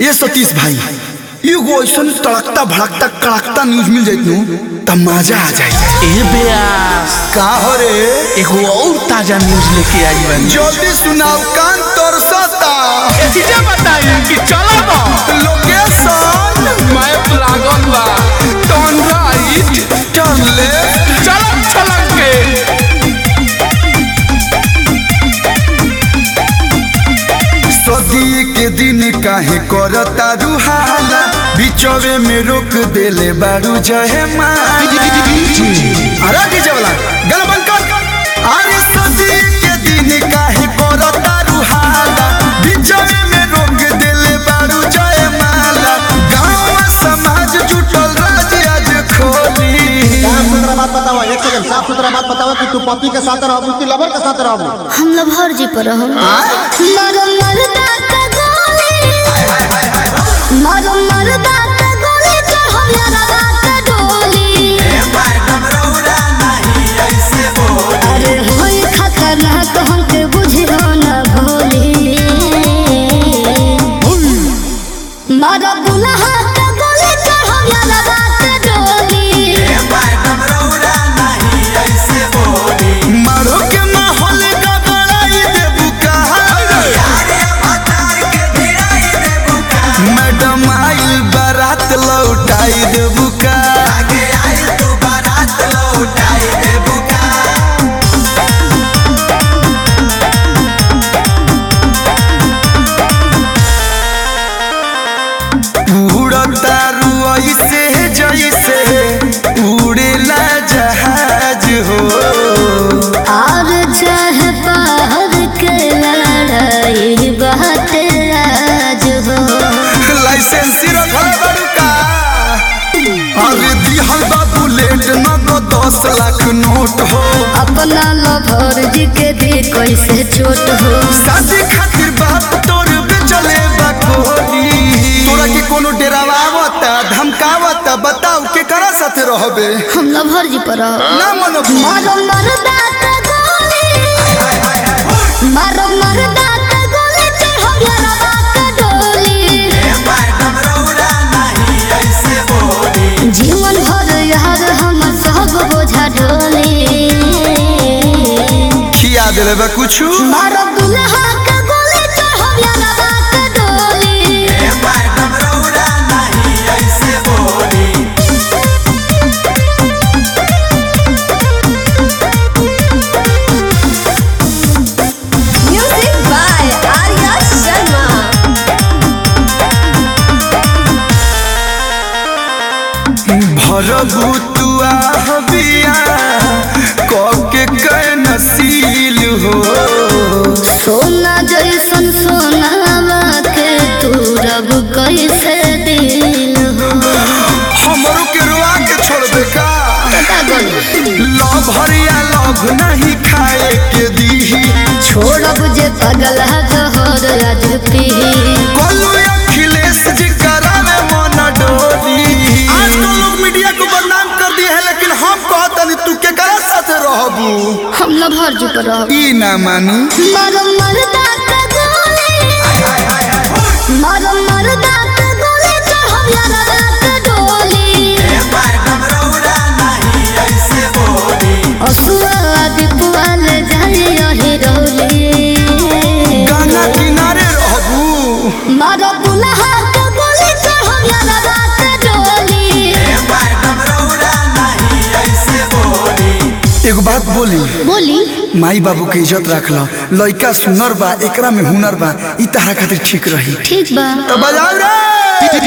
ये सतीश भाई एगो ऐसा तड़कता भड़कता कड़कता न्यूज मिल जाइत नु त मजा आ जाए ए ब्यास का हो रे एगो और ताजा न्यूज लेके आई बानी जल्दी सुनाओ कान तरसता एतिजा बताई कि चला बा लोकेशन मैप लागल बा टर्न राइट टर्न लेफ्ट चलक चलक के सदी के दिन काहे करता रुहाला बिचवे में रोक देले बारू जहे माला अरे डीजे वाला गल बंद कर अरे सदी के दिन काहे करता रुहाला बिचवे में रोक देले बारू जहे माला गांव समाज जुटल राज आज खोली साफ सुथरा बात बताओ एक सेकंड साफ सुथरा बात बताओ कि तू पति के साथ रहबू कि लवर के साथ रहबू हम लभर जी पर हम मरो मरदा का गोली मरो मरदा का गोली चढ़ो यारा रात डोली अरे होई खतरनाक हमके बुझियो न भोली मरो दुल्हा का गोली चढ़ो यारा रात डोली मारो के माहौल गड़बड़ाई देबू का मैडम आइल बारात लौटाई देबू का उड़ता रुई से जैसे उड़ेला जहाज हो और चाहे बाहर के लड़ाई बात आज हो लाइसेंस रखल बड़ू का अरे दिहल बा बुलेट न तो दस लाख नोट हो अपना लभर जी के दे कैसे छोट हो शादी खातिर बाप तोर बेचले बा कोहनी तोरा के कोनो डेरावा आवता धमकावता बताओ के करा साथे रहबे हम लभर जी पर रहो। ना मनो मारो मरदा का गोली मारो मरदा का गोली चढ़ो यारा बात डोली जीवन भर यार हम सब बोझा ढोली खिया देले बा कुछ मारो दुल्हा का गोली चढ़ो यारा बात डोली Music by Arya Sharma. भरबू तू बिया के कै नसील हो सोना जैसन सोनावा के तू रब कैसे दिल हो हमरो के रुआ के छोड़बे का पता गोली लव हरिया लव नहीं खाए के दीही छोड़ब जे पगला जहर आज पी कोलू अखिलेश जी करावे मन डोली आजकल लोग मीडिया को बदनाम कर दिए है लेकिन हम कहतनी तू के करा साथे रहबू हम लभर जी पर रहो। ई ना मानी मारो मरदा का गोली मारो मरदा का गोली चढ़ो यारा रात डोली असुआ दीपुआ ले जाए यही रोली गाना किनारे रहबू मारो दुल्हा का गोली चढ़ो यारा रात डोली एगो बात बोली बोली माई बाबू के इज्जत रख लो लइका सुनर बा एकरा में हुनर बा ई तहरा खातिर ठीक रही ठीक बा तो बजाओ रे